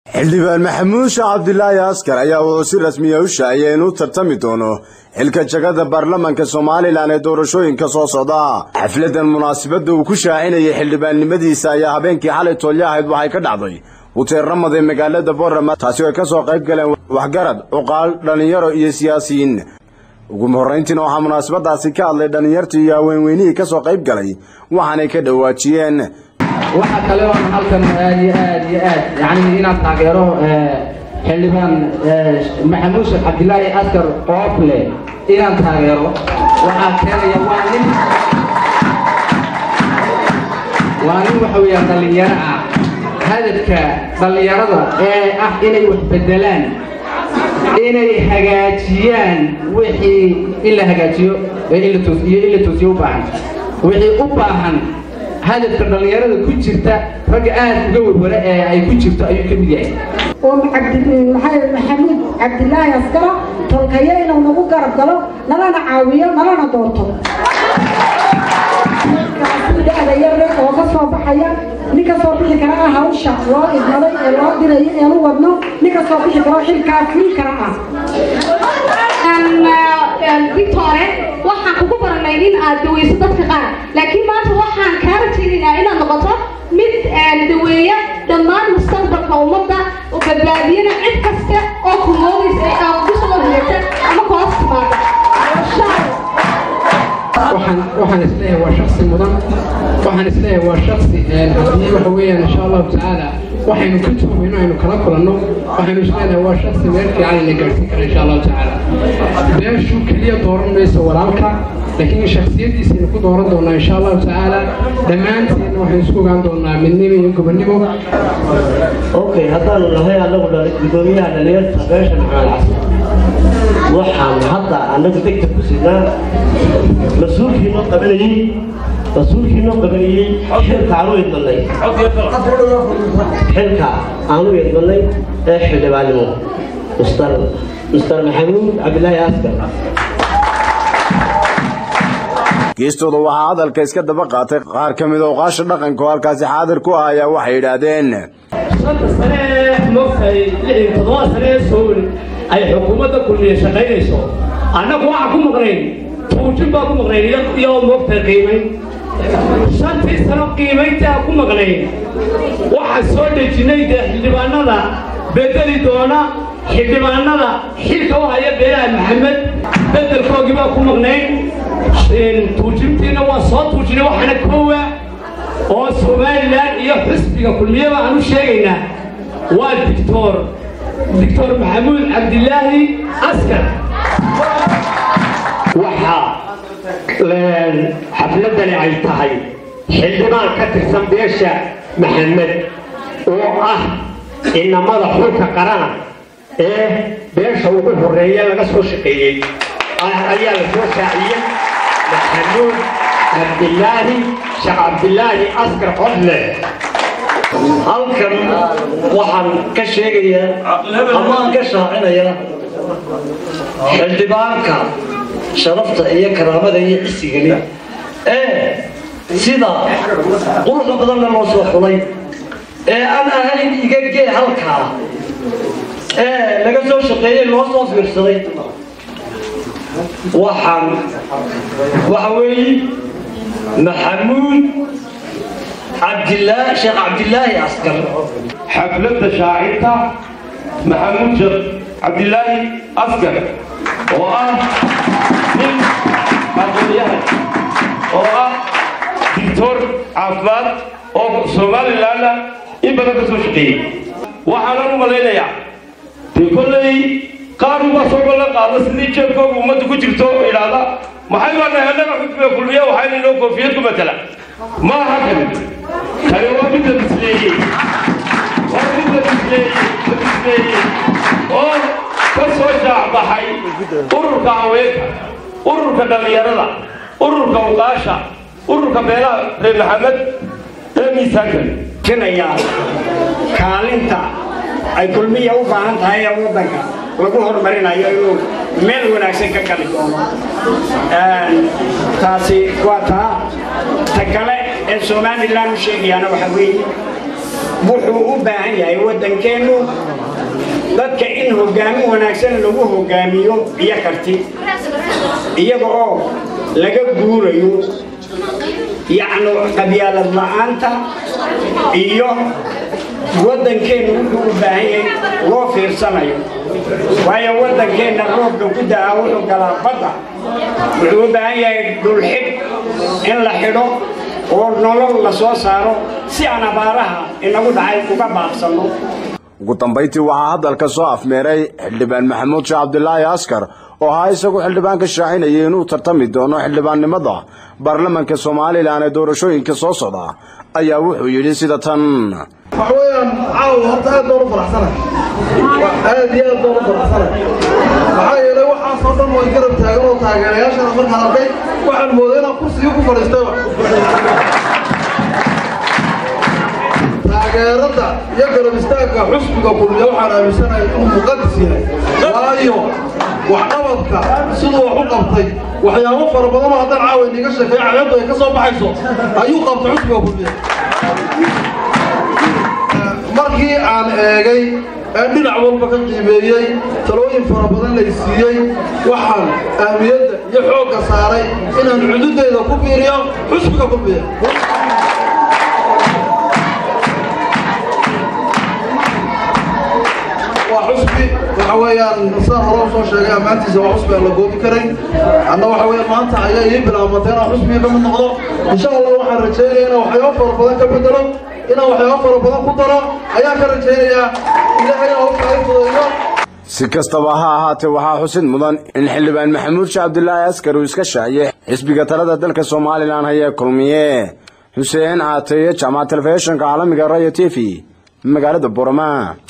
xildhibaan maxamuud sheekh cabdilaahi askar ayaa wuxuu si rasmiya u shaaciyay inuu tartami doono xilka jagada baarlamanka somalilan ee doorashooyinka soo socda xafladan munaasabadda uu ku shaacinayay xildhibaannimadiisa ayaa habeenkii xalay toolya ahayd waxay ka dhacday huteer ramad ee magaalada boorama taasi oo ay ka soo qayb galeen waxgarad cuqaal dhallinyaro iyo siyaasiyiin ugu horrayntiina waxaa munaasabadaasi ka hadlay dhallinyartii iyo haweenweynihii ka soo qayb galay waxaanay ka dhawaajiyeen waxaa kale oon halkan aad iyo aad iyo aad yani inaan taageero xildhibaan maxamuud sheekh cabdilaahi askar qoofle inaan taageero waxaa keenaya waa nin waa nin waxa weeyaan dhallinyaro ah hadafka dhallinyarada ee ah inay wax bedelaan inay hagaajiyaan wixii in la hagaajiyo iyo in la toosiyo u baahan wixii u baahan hadafka dhallinyarada ku jirta ragga aad uga warwara ee ay ku jirto ayuu ka mid yahay oo maxamuud cabdilaahi askara tolkayo inuu nagu garab galo nalana caawiyo nalana doorto da-da yare oo ka soo baxaya nin ka soo bixi kara ah hawsha loo idmaday ee loo dirayo eenu wadno nin ka soo bixi karo xilkaa fuli kara ah victore waxaan kugu baranay in aad daweyso dadka qaar laakiin maanta waxaan kaa rajaynaynaa inaad noqoto mid daweeya dhammaan mustaqbalka ummadda oo badbaadiyana cid kasta oo kumoodaysa ama kusoo horjeegta ama koos timaada waxaan waxaan isleeyahay waa shaksi mudan waxaan isleeyahay waa shaksi haddii waxa weeyaan insha allahu tacaala waxaynu ka tuhmayno aynu kala kulanno waxaynu isleedahay waa shaksi meel fiican ina gaadhsiin kara insha allahu tacaala beeshu keliya dooran mayso walaalka laakiin shaksiyadiisaynu ku dooran doonaa insha allahu tacaala dhammaanteedna waxaynu isku ogaan doonaa midnimo iyo gobonnimo okay haddaanu nahay anagu gudoomiyaha dhalinyarta beesha maxamed xasan waxaan hadda anagu degta ku sidnaa mas-uulkii noo qabanayey mas-uulkii noo qabanayey xilka aanu idmanay xilka aanu idmanay ee xildhibaannimo mister mister maxamuud cabdilaahi askar geestooda waxaa hadalka iska daba qaatay qaar ka mid oqaasha dhaqanka oo halkaasi xaadir ku ah ayaa waxay yidhaahdeen shanta sane ee moogtahay lix iyo toddoba sane ee sool ay xukuumadda kulmiye shaqaynayso annagu waxaan ku maqnayn tuujin baa ku maqnayn iyo moogtahay qiimayn shantii sano qiimayntaa ku maqnayn waxaan soo dejinnay dee xildhibaanada bedeli doona xildhibaanada xilka u haya beelaha maxamed bedelkoogii baa ku maqnayn tuujintiina waa soo tuujinay waxaana koowa oo somalilan iyo xusbiga kulmiyaba aan u sheegaynaa waa dictor dictor maxamuud cabdilaahi askar waxaa xafladani ay tahay xildhibaan ka tirsan beesha maxamed oo ah inamada xulka qarana ee beesha ugu horeeye laga soo shaqeeyey ayaa la soo shaaciyey maxamuud cabdilaahi sheekh cabdilaahi askar qodle halkan waxaan ka sheegayaa ama aan ka shaacinayaa xildhibaanka sharafta iyo karaamada iyo cisigani ee sida quruxda badanna loo soo xulay ee aan ahayn iga gee halkaa ee laga soo shaqeeyey loo soo fiirsaday waxaan waxa weeye maxamuud cabdilaahi sheekh cabdilaahi askar xafladda shaacinta maxamuud sheekh cabdilaahi askar oo ah nin aqoonyahan oo ah dictor caafimaad oo somalilanna in badan ka soo shaqeeyey waxaanan u malaynayaa dee kolley qaar uba soo ballan qaada sidii jeebkooga ummadda ku jirto idhaahda maxay baa nahay annaga xukmiga kulmiya waxayna inoo koofiyad ku matala ma aha kani tani waa midda bisleeyey waa midda bisleeyey la bisleeyey oo ka soo shaacbaxay ururka haweenka ururka dhallinyarada ururka uqaasha ururka beelaha reer maxamed ee miisaanka jinayaa kaalinta ay kulmiya u baahan tahay ee waddanka lagu horumarinayo inuu meel wanaagsan ka gali doono taasi waa taa ta kale ee somalilan u sheegayaana waxa weeye wuxuu u baahan yahay waddankeennu dadka in hoggaamin wanaagsan lagu hoggaamiyo iyo karti iyaga oo laga guurayo yacni qabyaalad la'aanta iyo waddankeennu wuxuu u baahan yahay loo fiirsanayo waayo waddankeenna roobka ku da'aa wuxuu galaa badda wuxuu u baahan yahay dhulxidh in la xidho oo nolol la soo saaro si aan abaaraha inagu dhacay uga baaqsanno ugu dambayntii waxaa hadalka soo afmeeray xildhibaan maxamuud sheekh cabdilaahi askar oo ahaa isagu xildhibaan ka shaacinayay inuu tartami doono xildhibaannimada baarlamanka somalilan ee doorashooyinka soo socda ayaa wuxuu yidhi sida tan waxa weeyaan caawa horta aad baan u faraxsanay aad iyo aad baan u faraxsanay maxaa yeelay waxaasoo dhan way garab taagan oo taageerayaashana markaan arkay waxaan mooday inaan kursigii ku fadhiistayba taageerada iyo garab istaagga xusbiga kulmiya waxaan aaminsanahay inuu muqadis yahay waayo waxqabadka siduu wax u qabtay waxyaabo fara badan oo haddaan caawa iniga sheekeeyo caleebtu ay ka soo baxayso ayuu qabtay xusbiga kulmiya markii aan eegay ee dhinac walba ka qiimeeyey talooyin fara badan lay siiyey waxaan ahmiyadda iyo xoogga saaray inaan cududeyda ku biiriyo xusbiga kulmiya waa xusbi waxa weeyaan saan hore usoo sheegay ammaantiisa waa xusbi aan la goobi karay anna waxa weeyaan maanta ayaa ii bilaabatay inaan xusbiga ka mid noqdo insha allah waxaan rajaynaya inaan waxyaabo fara badan ka bedelo inaan waxyaabo fara badan ku daro ayaan ka rajaynayaa ilaahay hawsha ay fudeeyo si kastaba ha ahaatee waxaa xusid mudan in xildhibaan maxamuud sheekh cabdilaahi askar uu iska shaaciyey xisbiga talada dalka somalilan hayee kulmiye xuseen caateeye jaamaca telefishinka caalamiga rayo t v magaalada borama